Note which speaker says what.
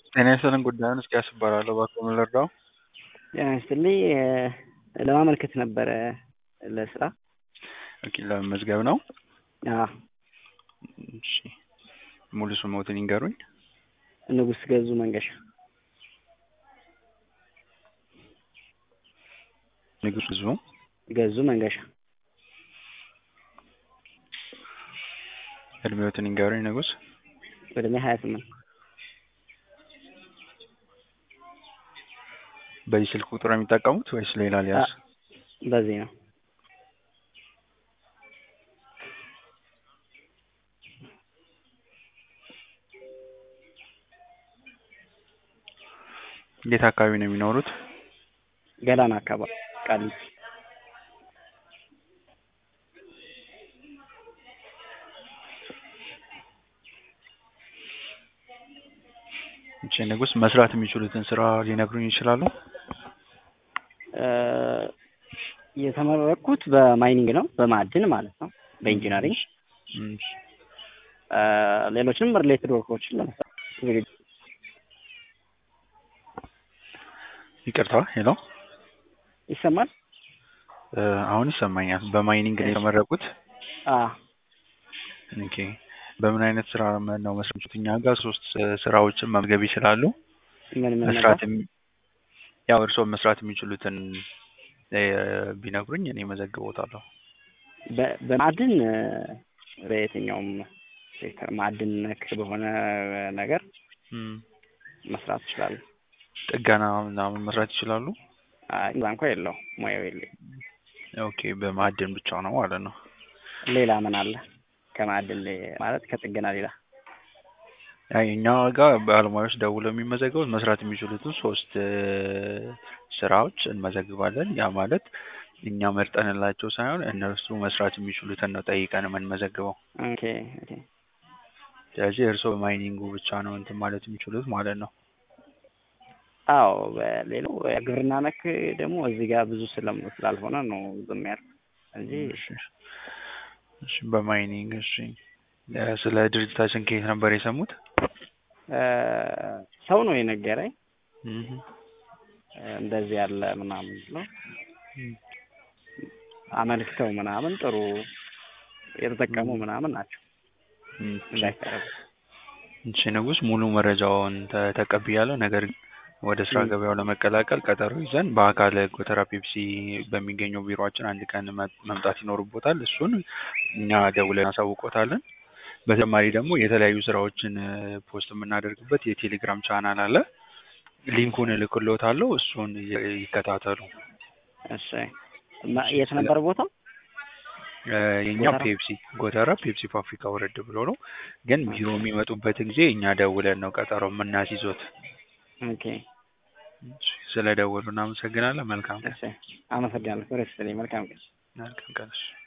Speaker 1: ጤና ይስጥልን ጉዳዩን እስኪያስ እባላለሁ እባክዎ ምን ልርዳዎ?
Speaker 2: ጤና ይስጥልኝ ለማመልከት ነበረ ለስራ
Speaker 1: ኦኬ ለመመዝገብ ነው?
Speaker 2: አዎ
Speaker 1: እሺ ሙሉ ስምዎትን ይንገሩኝ?
Speaker 2: ንጉስ ገዙ መንገሻ
Speaker 1: ንጉስ ገዙ
Speaker 2: ገዙ መንገሻ
Speaker 1: እድሜዎትን ይንገሩኝ ንጉስ?
Speaker 2: እድሜ ሀያ ስምንት
Speaker 1: በዚህ ስልክ ቁጥር ነው የሚጠቀሙት ወይስ ሌላ ልያዝ?
Speaker 2: በዚህ ነው
Speaker 1: የት አካባቢ ነው የሚኖሩት?
Speaker 2: ገላን አካባቢ ቃሊቲ
Speaker 1: እሺ ንጉስ መስራት የሚችሉትን ስራ ሊነግሩኝ ይችላሉ?
Speaker 2: የተመረቅኩት በማይኒንግ ነው በማዕድን ማለት ነው በኢንጂነሪንግ
Speaker 1: እሺ
Speaker 2: ሌሎችንም ሪሌትድ ወርኮችን ለመስራት ዝግጁ
Speaker 1: ይቅርታ ሄሎ
Speaker 2: ይሰማል?
Speaker 1: አሁን ይሰማኛል በማይኒንግ ነው የተመረቁት?
Speaker 2: አዎ
Speaker 1: ኦኬ በምን አይነት ስራ ነው መስራት የሚችሉት? እኛ ጋር ሶስት ስራዎችን መመዝገብ ይችላሉ።
Speaker 2: ምን ምን
Speaker 1: መስራት
Speaker 2: ነበር?
Speaker 1: የሚ- ያው እርስዎ መስራት የሚችሉትን ቢነግሩኝ እኔ መዘግቦታለሁ።
Speaker 2: በ- በማዕድን በየትኛውም ሴክተር ማዕድን ነክ በሆነ ነገር
Speaker 1: እም፣
Speaker 2: መስራት እችላለሁ።
Speaker 1: ጥገና ምናምን መስራት ይችላሉ?
Speaker 2: አይ እዛ እንኳ የለውም ሙያው የለኝም።
Speaker 1: ኦኬ በማዕድን ብቻ ነው ማለት ነው።
Speaker 2: ሌላ ምን አለ ከማዕድን ሌ- ማለት ከጥገና ሌላ?
Speaker 1: አይ እኛ ጋር ባለሙያዎች ደውለው የሚመዘገቡት መስራት የሚችሉትን ሶስት ስራዎች እንመዘግባለን። ያ ማለት እኛ መርጠንላቸው ሳይሆን እነርሱ መስራት የሚችሉትን ነው ጠይቀን የምንመዘግበው።
Speaker 2: ኦኬ ኦኬ
Speaker 1: ስለዚህ እርስዎ በማይኒንጉ ብቻ ነው እንትን ማለት የሚችሉት ማለት ነው።
Speaker 2: አዎ በሌላው ግብርና ነክ ደግሞ እዚህ ጋር ብዙ ስለም ስላልሆነ ነው ዝም ያልኩት እንጂ
Speaker 1: እሺ እሺ በማይኒንግ እሺ እ ስለ ድርጅታችን ከየት ነበር የሰሙት?
Speaker 2: እ ሰው ነው የነገረኝ
Speaker 1: እህ
Speaker 2: እንደዚህ ያለ ምናምን ብሎ
Speaker 1: እም
Speaker 2: አመልክተው ምናምን ጥሩ የተጠቀሙ ምናምን ናቸው
Speaker 1: እም
Speaker 2: እንዳይቀረቡ
Speaker 1: እሺ ንጉስ ሙሉ መረጃውን ተ- ተቀብያለሁ። ነገር ግን ወደ ስራ
Speaker 2: እም።
Speaker 1: ገበያው ለመቀላቀል ቀጠሮ ይዘን በአካል ጎተራ ፔፕሲ በሚገኘው ቢሮአችን አንድ ቀን መ- መምጣት ይኖርቦታል። እሱን እኛ ደውለን እናሳውቆታለን። በተጨማሪ ደግሞ የተለያዩ ስራዎችን እ ፖስት የምናደርግበት የቴሌግራም ቻናል አለ። ሊንኩን እልክልዎታለሁ። እሱን ይ- ይከታተሉ።
Speaker 2: እሺ እና የት ነበር ቦታው?
Speaker 1: እ የኛ
Speaker 2: ጎተራ?
Speaker 1: ፔፕሲ ጎተራ ፔፕሲ ፋብሪካ ወረድ ብሎ ነው። ግን ቢሮ የሚመጡበት ጊዜ እኛ ደውለን ነው ቀጠሮ የምናስይዞት።
Speaker 2: ኦኬ
Speaker 1: ስለ ደወሉ እናመሰግናለን። መልካም ቀን።
Speaker 2: እሺ አመሰግናለሁ። ሬስት መልካም ቀን።
Speaker 1: መልካም ቀን። እሺ